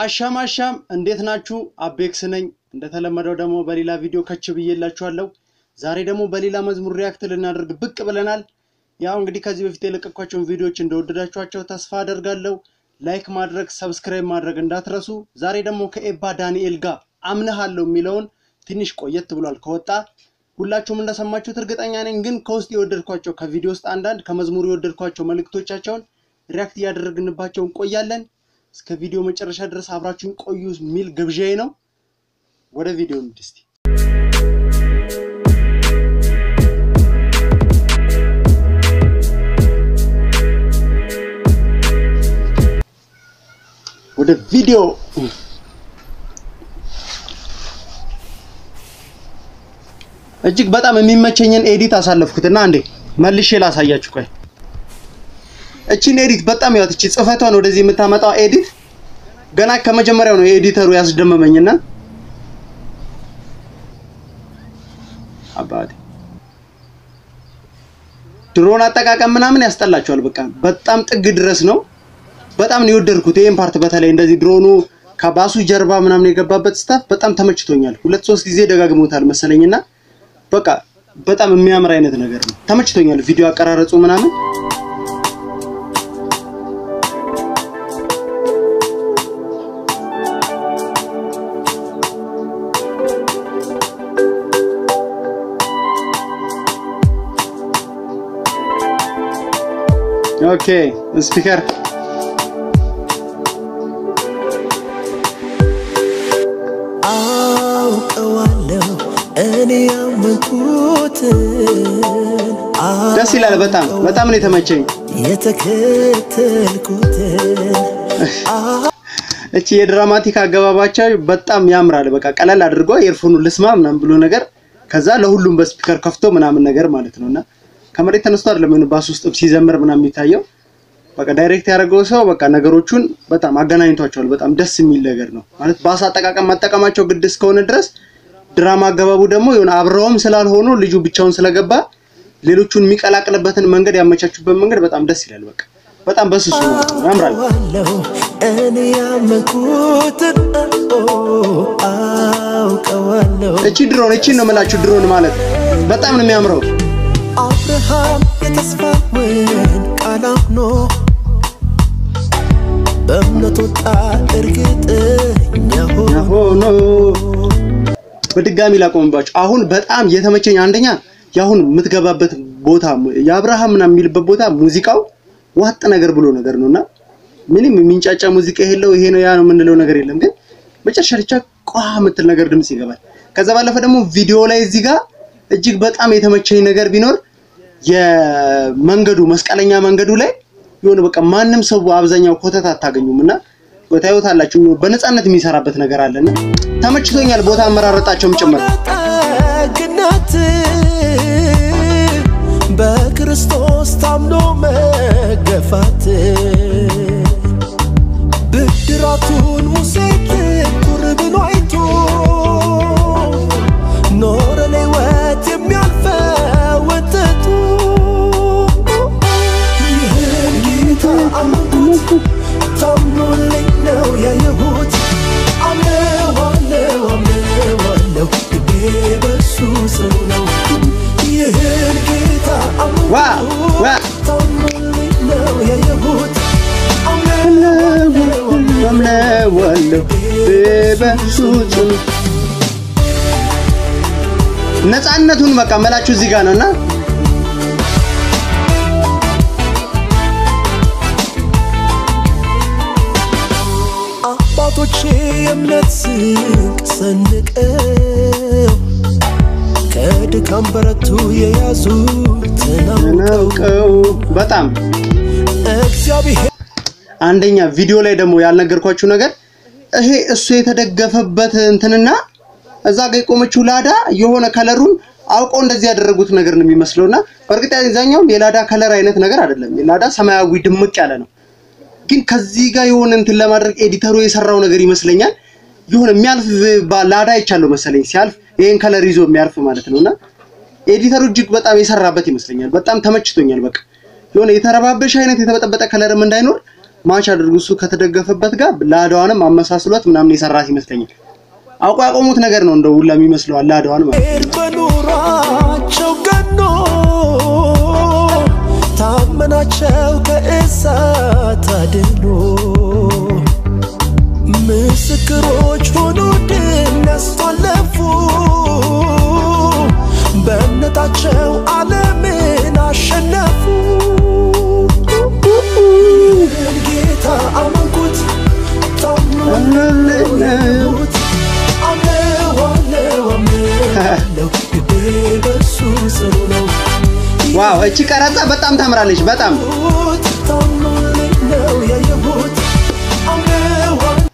አሻም አሻም እንዴት ናችሁ? አቤክስ ነኝ። እንደተለመደው ደግሞ በሌላ ቪዲዮ ከች ብዬላችኋለሁ። ዛሬ ደግሞ በሌላ መዝሙር ሪያክት ልናደርግ ብቅ ብለናል። ያው እንግዲህ ከዚህ በፊት የለቀኳቸውን ቪዲዮዎች እንደወደዳችኋቸው ተስፋ አደርጋለሁ። ላይክ ማድረግ፣ ሰብስክራይብ ማድረግ እንዳትረሱ። ዛሬ ደግሞ ከኤባ ዳንኤል ጋር አምነሃለሁ የሚለውን ትንሽ ቆየት ብሏል ከወጣ ሁላችሁም እንደሰማችሁት እርግጠኛ ነኝ። ግን ከውስጥ የወደድኳቸው ከቪዲዮ ውስጥ አንዳንድ ከመዝሙሩ የወደድኳቸው መልእክቶቻቸውን ሪያክት እያደረግንባቸው እንቆያለን። እስከ ቪዲዮ መጨረሻ ድረስ አብራችሁን ቆዩ የሚል ግብዣዬ ነው። ወደ ቪዲዮ እንሂድ እስቲ። ወደ ቪዲዮ እጅግ በጣም የሚመቸኝን ኤዲት አሳለፍኩትና አንዴ መልሼ ላሳያችሁ። ቆይ እቺን ኤዲት በጣም ያው እቺ ጽፈቷን ወደዚህ የምታመጣው ኤዲት ገና ከመጀመሪያው ነው የኤዲተሩ ያስደመመኝና አባቴ ድሮን አጠቃቀም ምናምን ያስጠላቸዋል። በቃ በጣም ጥግ ድረስ ነው። በጣም ነው የወደድኩት ይሄን ፓርት በተለይ እንደዚህ ድሮኑ ከባሱ ጀርባ ምናምን የገባበት ስታፍ በጣም ተመችቶኛል። ሁለት ሶስት ጊዜ ደጋግሞታል መሰለኝና በቃ በጣም የሚያምር አይነት ነገር ነው። ተመችቶኛል። ቪዲዮ አቀራረጹ ምናምን ኦኬ ስፒከር አውቀዋለሁ እኔ ያመንኩትን ደስ ይላል። በጣም በጣም ነው የተመቸኝ። የተከተልኩትን እቺ የድራማቲክ አገባባቸው በጣም ያምራል። በቃ ቀለል አድርጎ ኤርፎኑ ልስማ ምናምን ብሎ ነገር ከዛ ለሁሉም በስፒከር ከፍቶ ምናምን ነገር ማለት ነውና ከመሬት ተነስቶ አይደለም የሆነ ባስ ውስጥ ሲዘምር ምናምን የሚታየው በቃ ዳይሬክት ያደረገው ሰው በቃ ነገሮቹን በጣም አገናኝቷቸዋል። በጣም ደስ የሚል ነገር ነው ማለት ባስ አጠቃቀም መጠቀማቸው ግድ እስከሆነ ድረስ ድራማ አገባቡ ደግሞ የሆነ አብረውም ስላልሆኑ ልጁ ብቻውን ስለገባ ሌሎቹን የሚቀላቅልበትን መንገድ ያመቻቹበት መንገድ በጣም ደስ ይላል። በቃ በጣም በስሱ ማለት ነው ያምራል። አውቀዋለሁ እኔ ያመንኩትን አውቀዋለሁ እቺ ድሮን እቺን ነው የምላችሁ ድሮን ማለት በጣም ነው የሚያምረው። አብርሃም የተስፋውን ቃል አምኖ በእምነት ወጣ እርግጠኛ ሆኖ ሆኖ በድጋሚ ላቆምባችሁ። አሁን በጣም የተመቸኝ አንደኛ የአሁን የምትገባበት ቦታ የአብርሃም ምናምን የሚልበት ቦታ ሙዚቃው ዋጥ ነገር ብሎ ነገር ነውና ምንም የሚንጫጫ ሙዚቃ የለው ይሄ ነው ያ ነው የምንለው ነገር የለም። ግን መጨረሻ ብቻ ቋ የምትል ነገር ድምጽ ይገባል። ከዛ ባለፈ ደግሞ ቪዲዮ ላይ እዚህ ጋር እጅግ በጣም የተመቸኝ ነገር ቢኖር የመንገዱ መስቀለኛ መንገዱ ላይ የሆነ በቃ ማንም ሰው አብዛኛው ኮተት አታገኙም እና ታዩታላችሁ በነፃነት የሚሰራበት ነገር አለና ተመችቶኛል። ቦታ አመራረጣቸውም ጭምር ጠግነት በክርስቶስ ታምኖ መገፋት ብድራቱን ሙሴ ትኩር ብሎ አይቶ ኖረ ለሕይወት የሚያልፈው ወተቱ ይህን ጌታ አመንኩት ታምኖልኝ ነው ያየሁት አምነዋለው አምነዋለው ልቤ በሱ ጽኑ ነው ይህን ጌታ ዋ ዋ አመንኩት ታምኖልኝ ነው ያየሁት አምነዋለው አምነዋለሁ በሱ ጽኑ ነፃነቱን በቃ መላችሁ እዚህ ጋር ነውና አባቶቼ የእምነት ስንቅ ሰንቀው ከድካም በረቱ የያዙትን አውቀው ናውቀው በጣም እግዚአብሔር አንደኛ ቪዲዮ ላይ ደግሞ ያልነገርኳችሁ ነገር ይሄ እሱ የተደገፈበት እንትንና እዛ ጋር የቆመችው ላዳ የሆነ ከለሩን አውቀው እንደዚህ ያደረጉት ነገር ነው የሚመስለውና በእርግጥ ያዛኛውም የላዳ ከለር አይነት ነገር አይደለም። የላዳ ሰማያዊ ድምቅ ያለ ነው። ግን ከዚህ ጋር የሆነ እንትን ለማድረግ ኤዲተሩ የሰራው ነገር ይመስለኛል። የሆነ የሚያልፍ ባ- ላዳ አይቻለሁ መሰለኝ ሲያልፍ ይሄን ከለር ይዞ የሚያልፍ ማለት ነውና ኤዲተሩ እጅግ በጣም የሰራበት ይመስለኛል። በጣም ተመችቶኛል። በቃ የሆነ የተረባበሽ አይነት የተበጠበጠ ከለርም እንዳይኖር ማች አድርጎ እሱ ከተደገፈበት ጋር ላዳዋንም አመሳስሏት ምናምን የሰራት ይመስለኛል። አውቆ ያቆሙት ነገር ነው እንደው ሁላ የሚመስለው ላዳዋን ማለት ነው። በኑሯቸው ገኖ ታመናቸው ከእሳት አድኖ ምስክሮች ሆኖ ድል ያስተላለፉ በእምነታቸው ዓለምን አሸነፉ። ጌታ አመንኩት ታምኖት አምነው አምነው አምነው ልቤ በእርሱ ጽኑ ነው። ዋው እቺ ቀረጻ በጣም ታምራለች። በጣም ያየሁት ታምኖልኝ ነው ያየሁት አምነው አምነው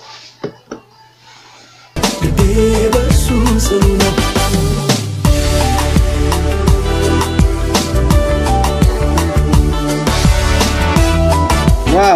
ልቤ በእርሱ ጽኑ ነው። ዋው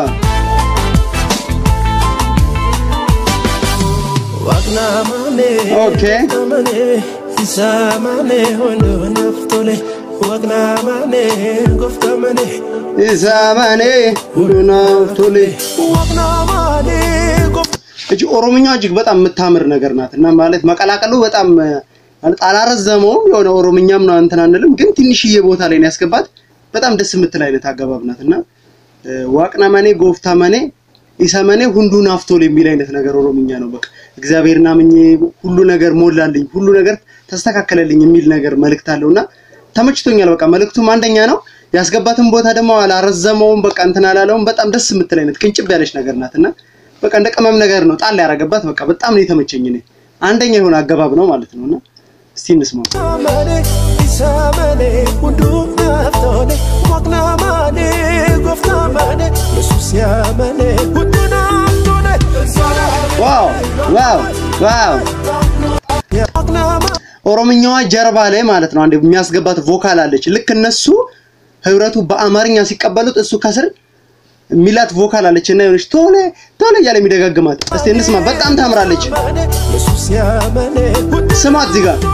Waqnamane, Okay. waqnamane, isamane, hondo naftole. Waqnamane, goftamane, ኢሳማኔ ሁሉናፍቶሌ waqnamane, gof- እጅ ኦሮምኛ እጅግ በጣም የምታምር ነገር ናት እና ማለት መቀላቀሉ በጣም ማለት አላረዘመውም። የሆነ ኦሮምኛም ነው እንትን አንልም፣ ግን ትንሽዬ ቦታ ላይ ነው ያስገባት። በጣም ደስ የምትል አይነት አገባብ ናት እና ዋቅናመኔ ጎፍታመኔ ኢሰመኔ ሁንዱ ናፍቶል የሚል አይነት ነገር ኦሮምኛ ነው። በቃ እግዚአብሔርን አምኜ ሁሉ ነገር ሞላልኝ፣ ሁሉ ነገር ተስተካከለልኝ የሚል ነገር መልእክት አለውና ተመችቶኛል። በቃ መልእክቱም አንደኛ ነው። ያስገባትን ቦታ ደግሞ አላረዘመውም። በቃ እንትን አላለውም። በጣም ደስ የምትል አይነት ቅንጭብ ያለች ነገር ናት እና በቃ እንደ ቅመም ነገር ነው ጣል ያደረገባት። በቃ በጣም ነው የተመቸኝ። እኔ አንደኛ የሆነ አገባብ ነው ማለት ነው እና እስቲ እንስማው። Waqnamane, isamane, hundu naftole. Waqnamane, goftamane, Yesus yamane, hundu naftole. ዋው ዋው ዋው Waqnamane, ኦሮምኛዋ ጀርባ ላይ ማለት ነው አንድ የሚያስገባት ቮካል አለች። ልክ እነሱ ህብረቱ በአማርኛ ሲቀበሉት እሱ ከስር ሚላት ቮካል አለች እና የሆነች ቶሎ ቶሎ እያለ የሚደጋግማት። እስቲ እንስማ። በጣም ታምራለች። Yesus yamane, hundu ስማት እዚህ ጋር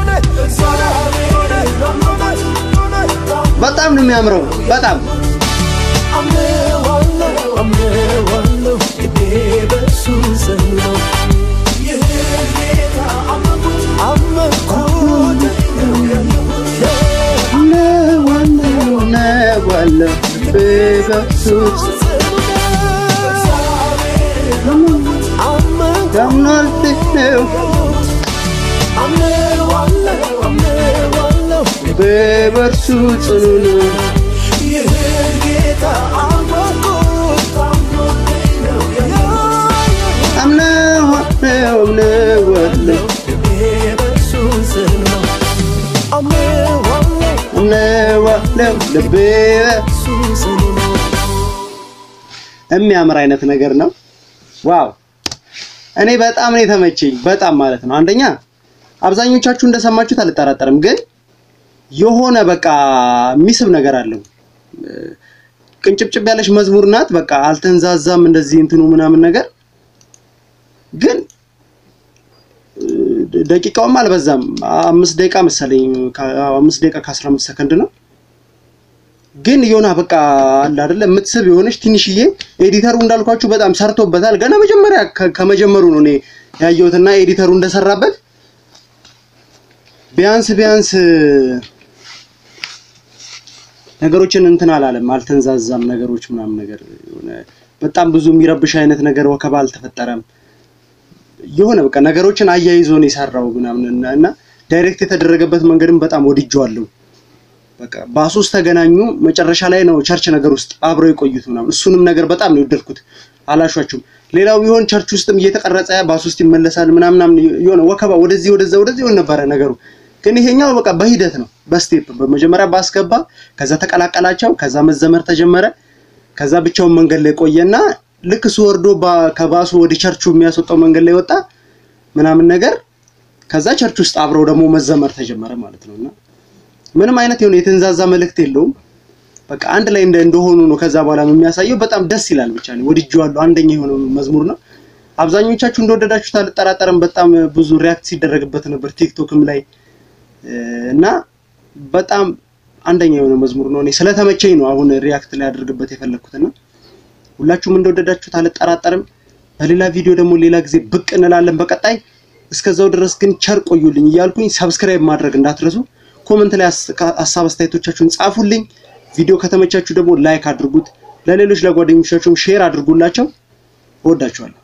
በጣም ነው የሚያምረው። በጣም በበርሱ ጽኑ ነው አምነው አምነው አምነዋለሁ አምነዋለሁ ልቤ የሚያምር አይነት ነገር ነው። ዋው እኔ በጣም ነው የተመቸኝ። በጣም ማለት ነው። አንደኛ አብዛኞቻችሁ እንደሰማችሁት አልጠራጠርም፣ ግን የሆነ በቃ የሚስብ ነገር አለው። ቅንጭብጭብ ያለች መዝሙር ናት። በቃ አልተንዛዛም እንደዚህ እንትኑ ምናምን ነገር ግን ደቂቃውም አልበዛም። አምስት ደቂቃ መሰለኝ ከ- አምስት ደቂቃ ከአስራ አምስት ሰከንድ ነው። ግን የሆነ በቃ አለ አይደለ የምትስብ የሆነች ትንሽዬ ኤዲተሩ እንዳልኳችሁ በጣም ሰርቶበታል። ገና መጀመሪያ ከ- ከመጀመሩ ነው እኔ ያየሁትና ኤዲተሩ እንደሰራበት ቢያንስ ቢያንስ ነገሮችን እንትን አላለም፣ አልተንዛዛም ነገሮች ምናምን ነገር የሆነ በጣም ብዙ የሚረብሽ አይነት ነገር ወከባ አልተፈጠረም። የሆነ በቃ ነገሮችን አያይዞ ነው የሰራው ምናምን እና እና ዳይሬክት የተደረገበት መንገድም በጣም ወድጄዋለሁ። በቃ ባስ ውስጥ ተገናኙ። መጨረሻ ላይ ነው ቸርች ነገር ውስጥ አብረው የቆዩት ምናምን እሱንም ነገር በጣም ነው የወደድኩት። አላሿችሁም። ሌላው ቢሆን ቸርች ውስጥም እየተቀረጸ ባስ ውስጥ ይመለሳል ምናምን ምናምን የሆነ ወከባ ወደዚህ ወደዛ ወደዚህ ይሆን ነበረ ነገሩ። ግን ይሄኛው በቃ በሂደት ነው በስቴፕ በመጀመሪያ ባስገባ፣ ከዛ ተቀላቀላቸው፣ ከዛ መዘመር ተጀመረ፣ ከዛ ብቻውን መንገድ ላይ ቆየና ልክ እሱ ወርዶ ባ- ከባሱ ወደ ቸርቹ የሚያስወጣው መንገድ ላይ ወጣ ምናምን ነገር ከዛ ቸርች ውስጥ አብረው ደግሞ መዘመር ተጀመረ ማለት ነውና ምንም አይነት የሆነ የተንዛዛ መልእክት የለውም። በቃ አንድ ላይ እንደ እንደሆኑ ነው ከዛ በኋላ የሚያሳየው። በጣም ደስ ይላል። ብቻ ነው ወድጄዋለሁ። አንደኛ የሆነ መዝሙር ነው። አብዛኞቻችሁ እንደወደዳችሁት አልጠራጠርም። በጣም ብዙ ሪያክት ሲደረግበት ነበር ቲክቶክም ላይ እ፣ እና በጣም አንደኛ የሆነ መዝሙር ነው። እኔ ስለተመቸኝ ነው አሁን ሪያክት ላይ አድርግበት የፈለግኩትና ሁላችሁም እንደወደዳችሁት አልጠራጠርም። በሌላ ቪዲዮ ደግሞ ሌላ ጊዜ ብቅ እንላለን በቀጣይ። እስከዛው ድረስ ግን ቸር ቆዩልኝ እያልኩኝ ሰብስክራይብ ማድረግ እንዳትረሱ። ኮመንት ላይ ሀሳብ አስተያየቶቻችሁን ጻፉልኝ። ቪዲዮ ከተመቻችሁ ደግሞ ላይክ አድርጉት። ለሌሎች ለጓደኞቻችሁም ሼር አድርጉላቸው። እወዳችኋለሁ።